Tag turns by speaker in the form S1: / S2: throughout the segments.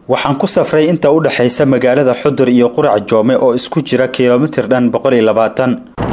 S1: waxaan ku safray inta u dhexaysa magaalada xudur iyo qurac joome oo isku jira kilomitir dhan boqol iyo labaatan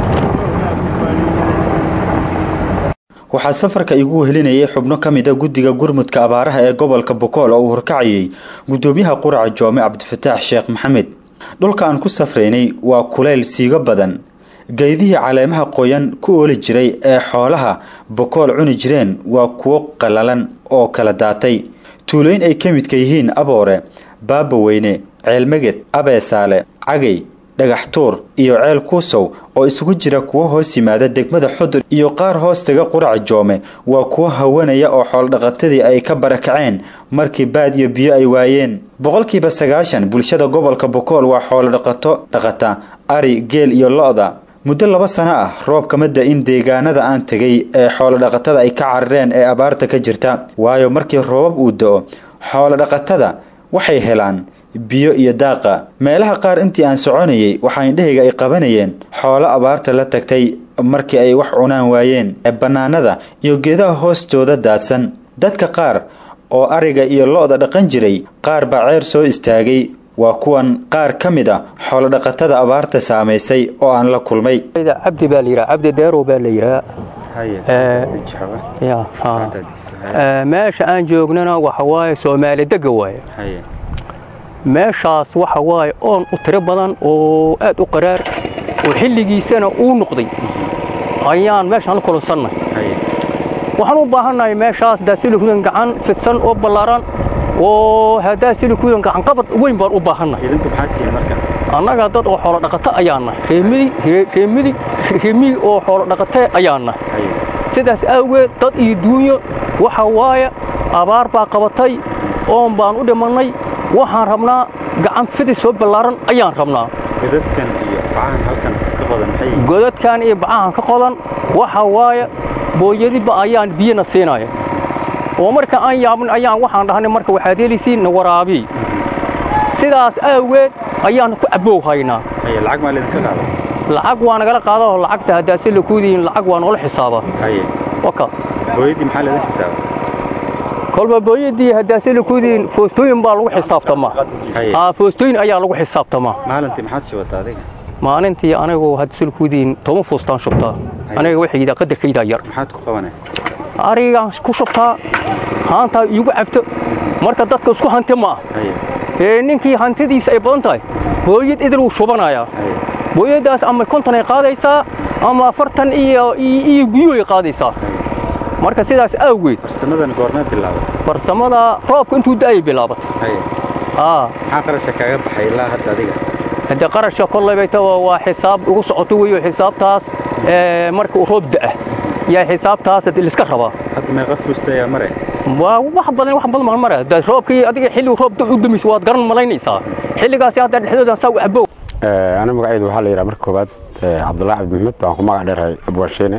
S1: waxaa safarka igu helinayay xubno ka mid a guddiga gurmudka abaaraha ee gobolka bokool oo uu horkacayay guddoomiyaha quraca joome cabdifataax sheekh maxamed dhulka aan ku safraynay waa kuleyl siigo badan geydihii caleemaha qoyan ku ooli jiray ee xoolaha bokool cuni jireen waa kuwo qallalan oo kala daatay tuulooyin ay ka midka yihiin aboore baabaweyne ceelmeged abeesaale cagay dhagaxtuur iyo ceel kuusow oo isugu jira kuwo hoos yimaada degmada xudur iyo qaar hoos taga quraca joome waa kuwo hawanaya oo xooldhaqatadii ay ka barakaceen markii baad iyo biyo ay waayeen boqolkiiba sagaashan bulshada gobolka bokool waa xoolodhaqato dhaqata ari geel iyo lo-da muddo laba sano ah roob kama da-in deegaanada aan tegay ee xoolodhaqatada ay ka carareen ee abaarta ka jirta waayo markii roobab uu da-o xoolodhaqatada waxay helaan biyo iyo daaqa meelaha qaar intii aan soconayay waxaa indhahayga ay qabanayeen xoolo abaarta la tagtay markii ay wax cunaan waayeen ee bannaanada iyo geedaha hoostooda daadsan dadka qaar oo ariga iyo lo-da dhaqan jiray qaar baa ceer soo istaagay waa kuwan qaar ka mid a xoolodhaqatada abaarta saamaysay oo aan la kulmay
S2: cabdi baa layidhaha cabdi deerow baa la yidhaha meesha aan joognana waxa waaye soomaali dega waaye meeshaas waxa waaye oon u tiro badan oo aad u qaraar oo xilligiisana uu noqday ayaan meeshaan la kulansannay waxaan u baahannahay meeshaas daasilukudan gacan fidsan oo ballaaran oo haddaa silikudan gacan qabad weyn baan u baahannahay annaga dad oo xoolo dhaqato ayaannahay reemidi reemidi oo xoolo dhaqate ayaannahay sidaas awgeed dad iyo duunyo waxa waaye abaar baa qabatay oon baan u dhimannay waxaan rabnaa gacan fidis soo ballaaran ayaan rabnaa godadkan iyo bacahan ka qodan waxa waaye booyadiba ayaan biyana siinaya oo marka aan yaabin ayaan waxaan dhahnay marka waxaad helaysiin na waraabii sidaas awgeed ayaan ku cabbow haynaa lacag waa nagala qaadao lacagta haddaase lakuudihiin lacag waa noola xisaabaa kolba booyadii haddaase lakuudihiin foostooyin baa lagu xisaabtamaa foostooyin ayaa lagu xisaabtamaa maalintii anigu haddaase lakuudihiin toban foostaan shubtaa aniga waxaydaa qadarkaydaa yar arigaan ku shubtaa haantaa iigu cabto marka dadka isku hanti ma ah ee ninkii hantidiisa ay badan tahay booyad idil wuu shubanayaa booyaddaas ama konton ay qaadaysaa ama afartan iyo iyo guyuu ay qaadaysaa marka sidaas awgeed farsamada roobka intuu da'ayay bilaabatay hadde qarashka kollaybayta waa xisaab ugu socoto weeyo xisaabtaas marka uu roob da'a yaa xisaabtaas liska rabaa waa wax badan wax badan mare roobkii adiga xilli roob u damis waad garan malaynaysaa xilligaasi hadda dhexdooda saa u cabow
S3: ana magacaydu waxaa la yidhaha marka koowaad cabdullaahi cabdi maxmed waan ku magac dheerahay abwaansheene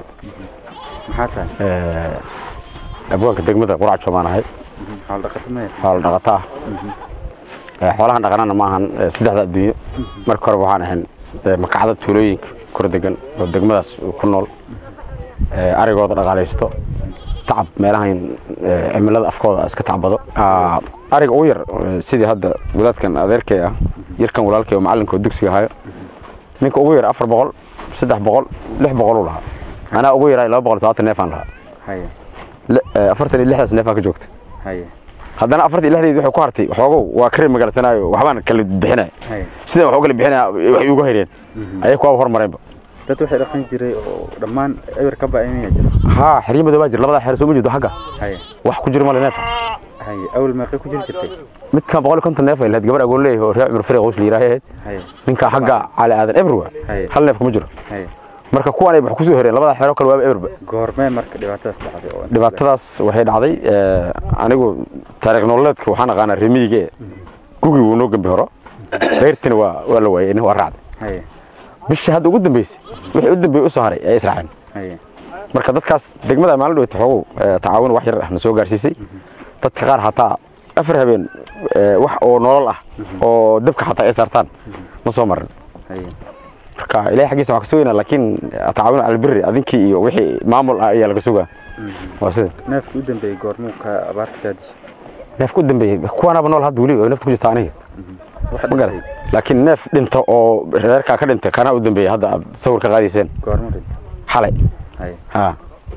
S3: abwaanka degmada qurac joomaan ahay xoolo dhaqato ah xoolahan dhaqanana maahan saddexda adduunyo marka horeba waxaan ahayn makacda tuulooyinka kor degan oo degmadaas ku nool arigooda dhaqaalaysto tacab meelahan cimilada afkooda iska tacbado ariga ugu yar sidii hadda wadaadkan adeerkay ah yarkan walaalkay oo macallinka oo dugsiga ahayo ninka ugu yar afar boqol saddex boqol lix boqoluu lahaa anaa ugu yaraa laba boqol sabaatan neefaan lahaa afartan iyo lixdaas neefaan ka joogta haddana afartan iyo lixdeed waxay ku hartay waxoogow waa kare magaalsanaayo waxbaan kala bixinaya sidan wax u kala bixinaya waxay ugu hayreen ayay kuwaaba hormareenba
S1: dad waxay dhaqan jiray oo dhammaan eber ka ba'imaya jira
S3: haa xeryo madow baa jira labadaa xero soo ma jirto xagga wax ku jira male neefa
S1: awal meeqay ku jiri jirtay
S3: midkan boqol iyo konton neef ay lahayd gabar agoon leeyahay oo reer cumar fariq qoys la yidhaaha ahayd ninka xagga cali aadan eberwa hal neef kuma jiro marka kuwan ay wax ku soo horeen labadaa xero kale waaba eberba
S1: goormee marka dhibaatadaas dhacday
S3: dhibaatadaas waxay dhacday anigu taariikh nololeedka waxaan aqaanaa remiyige gugii wuu noo gembi horo beyrtina waa waa la waayey waa raacday bishii hadda ugu dambeysay wixii u dambeeyey u soo haray ay israaceen marka dadkaas degmada maalin dhaweyta xoogow tacaawun wax yar ah na soo gaarsiisay dadka qaar hataa afar habeen wax oo nolol ah oo dabka xataa ay saartaan ma soo marin marka ilahay xaggiisa waxaa ka sugaynaa laakiin tacaawun cala albiri adinkii iyo wixii maamul ah ayaa laga sugaa waa sida
S1: neefkii u dambeeyey goormuu ka abaarta kaa dishay
S3: neefka u dambeeyey kuwanaaba nool hadda weli oo neefta ku jirta aniga ma garan laakiin neef dhinta oo reerkaa ka dhintay kanaa u dambeeyey hadda aad sawir ka qaadayseen
S1: goorma dhinta
S3: xalay
S1: haye
S3: ha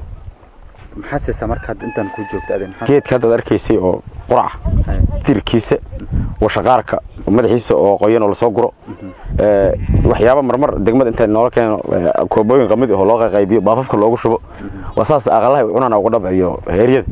S1: maxaad siisaa marka hadda intaan kuu joogta adin maxaad
S3: geedka haddaad arkaysay oo quraca
S1: haye
S3: tirkiisa washaqaarka madaxiisa oo qoyan oo lasoo guro ee, waxyaaba marmar degmada inta noola keeno ee, koobooyin qamid oo loo qaybiyo baafafka loogu shubo waa saas aqalaha cunana uga dhab iyo heeryada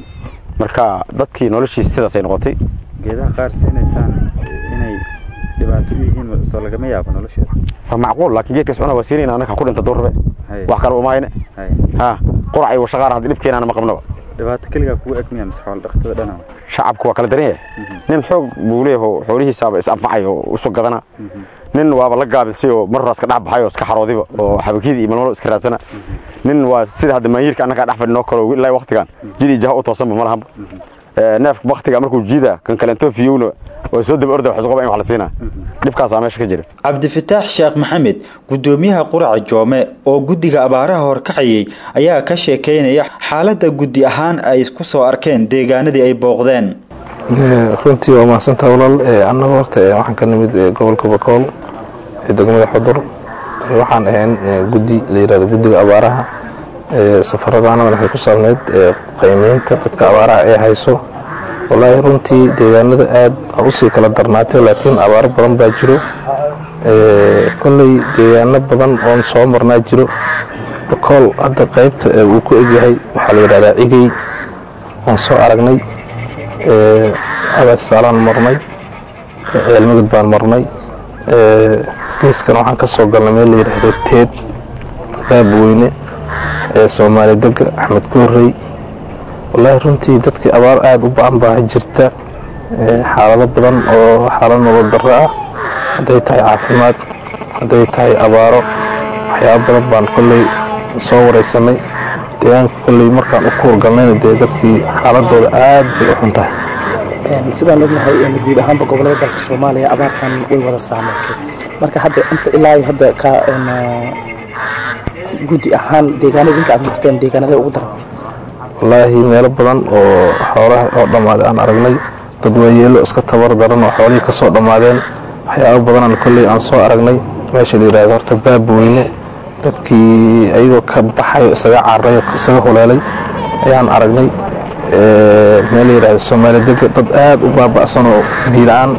S3: marka dadkii noloshiisa sidaasay noqotay
S1: geedaha qaar siinaysaan inay dhibaato u yihiin soo lagama yaabo nolosheeda
S3: waa macquul laakiin geedkaas cuna waa siinayna anaka ku dhinta durrabe
S1: haye
S3: wax kale uma hayne
S1: haye
S3: ha qurac iyo washaqaar hadda dhibkeenaana ma qabnaba
S1: dhibaato keligaa kugu eg miya mise xoolo dhaqatada dhana
S3: shacabku waa kala daran yahay nin xoog buu leeyahay xoolihiisaaba is anfacay oo isu gadana nin waaba la gaabisay oo mar horaas ka dhex baxay oo iska xaroodiba oo xabakiyada iyo malmalo iska raadsana nin waa sida hadda maanyirka annagaa dhex fadhinoo kale ilaa waqtigan jidii jaha u toosanba ma lahanba Ee, neefka waktiga markuu jiida kan kalentoo fiyowna oo soo daba orda waxsuqaba in wax la siinaa dhibkaasaa meesha ka jira
S1: cabdifataax sheekh maxamed gudoomiyaha quraca joome oo guddiga abaaraha horkacayay ayaa ka sheekeynaya xaaladda guddi ahaan ay ku soo arkeen deegaanadii ay booqdeen
S4: Ee, runtii waa mahadsantaha walaal Ee, annaga horta ee, waxaan ka nimid ee, gobolka bakool ee degmada xudur Ee, waxaan ahayn ee, guddi la yirahdo guddiga abaaraha Ee, safaradaanadana waxay ku saabneyd ee, qiimeynta dadka abaaraha ee hayso wallaahi runtii deegaanada aad ha usii kala darnaatay laakiin abaaro badan baa jiro Ee, kolley deegaano badan oon soo marnaa jiro bakool hadda qaybta ee uu ku egyahay waxaa la yidhahdaa cigey waan soo aragnay ee, abaasaalaan marnay ee, ceelmagad baan marnay ee, geeskan waxaan ka soo galnay meel la yidhaahdo teed baabweyne ee soomaali dega axmed koorey wallaahi runtii dadkii abaar aada u ba-an baa jirta ee, xaalado badan oo xaalad nolol darro ah hadday tahay caafimaad hadday tahay abaaro waxyaabo badan baan kolley soo wareysanay deegaanka kolley markaan u kuurgalnayna dee dadkii xaaladooda aad bay u xun tahay
S5: Een, sidaan ognahay een, guud ahaanba gobolada dalka soomaaliya abaartan way wada saameysay marka hadda inta ilaa iyo hadda ka een, ah, guddi ahaan deegaanada idinka aad marteen deegaanada ugu daran
S4: wallaahi meelo badan oo xoolaha oo dhammaaday aan aragnay dad waayeelo iska tabar daran oo xoolihii ka soo dhammaadeen waxyaabo badanaan kolley aan soo aragnay meesha la yidhahdo horta baabweyne dadkii ayagoo ka baxay oo isaga cararay oo isaga huleelay ayaan aragnay Ee, meel la yidhahdo soomaali dega dad aad u baaba'san oo biila-aan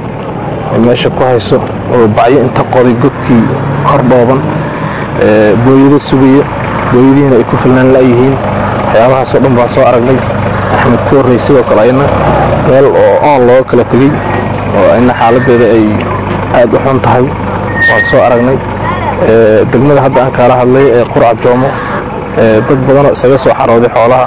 S4: ay meesha ku hayso oo bacyo inta qoday godkii kor dhooban ee, booyado sugaya booyadihiina ay ku filnaan la'yihiin waxyaabahaasoo dhan baan soo aragnay axmed koorrey sidoo kale ayna meel oo oon looga kala tegey oo ayna xaaladeeda ay aad u xun tahay waan soo aragnay Ee, degmada hadda aan kaala hadlay ee qurca joomo ee, dad badanoo isaga soo xarooday xoolaha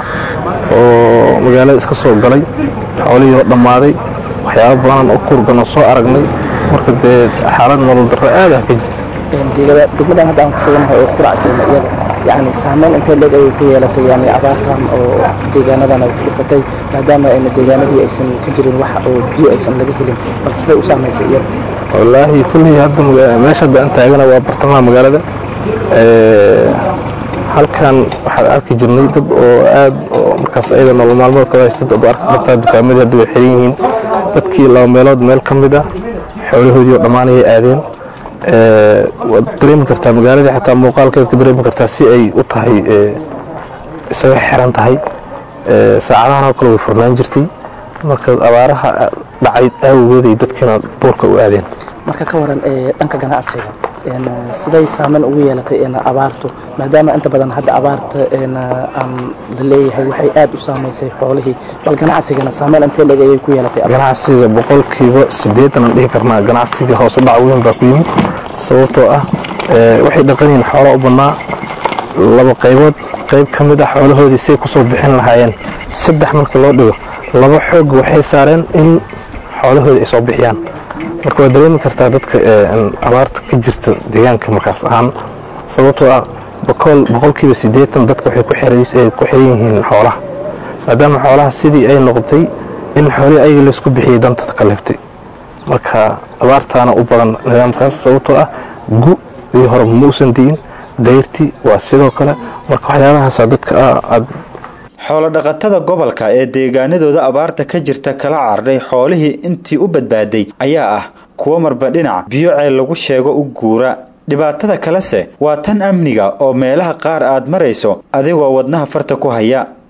S4: oo magaalada iska soo galay xoolihii oo dhammaaday waxyaabo badanaan u kuurgan oo soo aragnay marka dee xaalad nolol darro aad ah ka jirta
S5: Een, deegada- degmadan hadda aan ku suganahay oo qurac joogna iyada yani saameyn intee leeg ayay ku yeelatay yani abaartan oo deegaanadan ay ku dhufatay maadaama ayna deegaanadii aysan ka jirin wax oo biyo aysan laga helin bal siday u saameysay iyada
S4: wallaahi kulley hadda maga- meesha hadda aan taagana waa bartamaha magaalada Ee, halkan waxaan arki jirnay dad oo aad oo markaas ayada nolol maalmoodka haysta dad oo arki kartaa dukaamadii hadda way xiran yihiin dadkii laba meelood meel ka mid ah xoolahoodii oo dhammaanayay aadeen Ee, waad dareemi kartaa magaaladii xataa muuqaalkeed ka dareemi kartaa si ay u tahay ee, isaga xiran tahay Ee, saacadahan oo kale way furnaan jirtay marka abaaraha dhacay aawgeeday dadkiina buurka u aadeen
S5: marka ka waran ee, dhanka ganacsiga een, siday saameyn ugu yeelatay een, abaartu maadaama inta badan hadda abaarta een, aan la leeyahay waxay aad u saameysay xoolihii bal ganacsigana saameyn intee leeg ayay ku yeelatay abaarta?
S4: ganacsiga boqolkiiba siddeetan aan dhihi karnaa ganacsiga hoos u dhac weyn baa ku yimid sababtoo ah ee, waxay dhaqanyihiin xoolo u bannaa laba qaybood qayb ka mid ah xoolahoodii say ku soo bixin lahaayeen saddex markii loo dhigo laba xoog waxay saareen in xoolahoodii ay soo bixiyaan marka waad dareemi kartaa dadka ee, in abaarta ka jirta deegaanka markaas ahaan sababtoo ah boqol boqolkiiba siddeetan dadka waxay ku xiran- ay ku xiran yihiin xoolaha maadaama xoolaha sidii ay noqotay in xoolihii ayaga laysku bixiyey danta ka leeftay marka abaartaana u badan nidaamkaas sababtoo ah gu iyo hore ma uusan di'in dayrtii waa sidoo kale marka waxyaabahaasa dadka aad
S1: xoolodhaqatada gobolka ee deegaanadooda abaarta ka jirta kala cardhay xoolihii intii u badbaaday ayaa ah kuwo marba dhinac biyo ceel lagu sheego u guura dhibaatada kalese waa tan amniga oo meelaha qaar aad marayso adigoo wadnaha farta ku haya